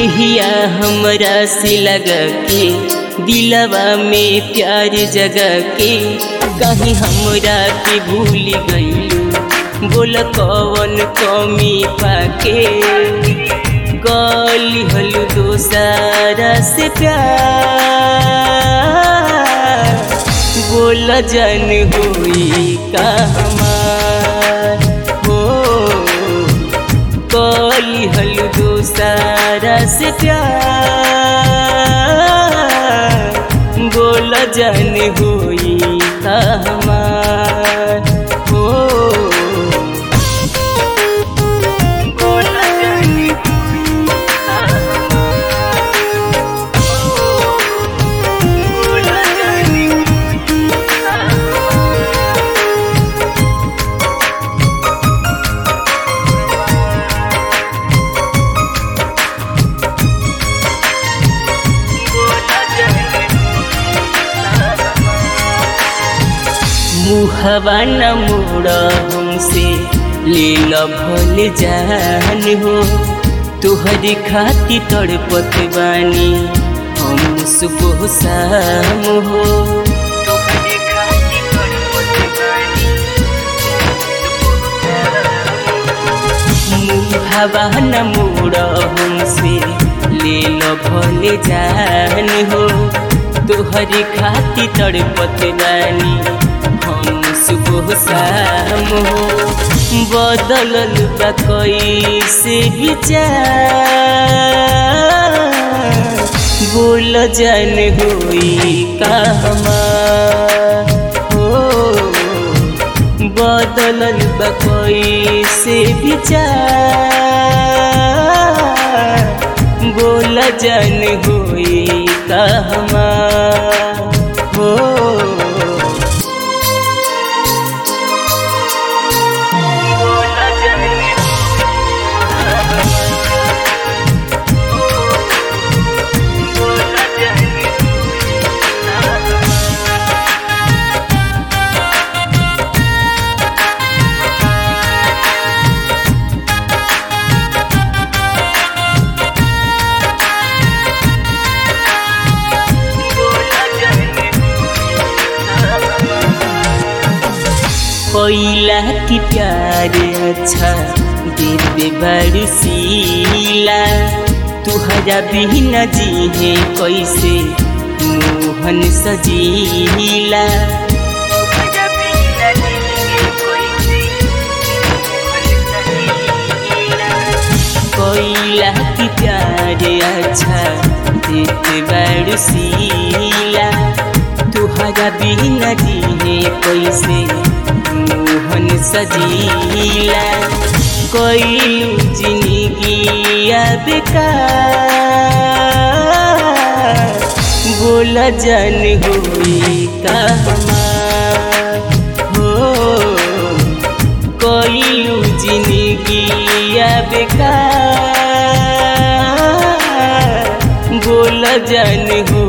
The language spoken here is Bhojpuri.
नहिया हमरा से लगा के दिलवा में प्यार जगा के कहीं हमरा के भूल गईलू बोल कवन कमी पाके गली हलू दोसारा से प्यार बोल जन होई का हमार हो कली हलू दोसारा से प्यार बोल जन होई का हमार हो बोल जन होई का हमार बोल जन होई का हमार मुहवा न मोड़ हमसे ले भल जान हो तुहरी खाती तड़पत बानी हम सुबह शाम हो तुहरी खाती तड़पत बानी मुहवा न मोड़ हमसे ले भल जान हो तुहरी खाती तड़पत बानी हम सुबह शाम हो बदलल बा कैसे विचार बोल जन होई का हमार हो बदलल बा कैसे विचार बोल जन होई का हमार हो कोइला की प्यार अच्छा दिल बड़ सीला तुहरा बिना जीहे कैसे मोहन सजीला कोइला की प्यार अच्छा दिल बड़ सीला तुहरा बिना जीहे कैसे मोहन सजीला कोइलू जिंदगिया बेकार बोल जन होई का हमार हो कोइलू जिंदगिया बेकार बोल जन हो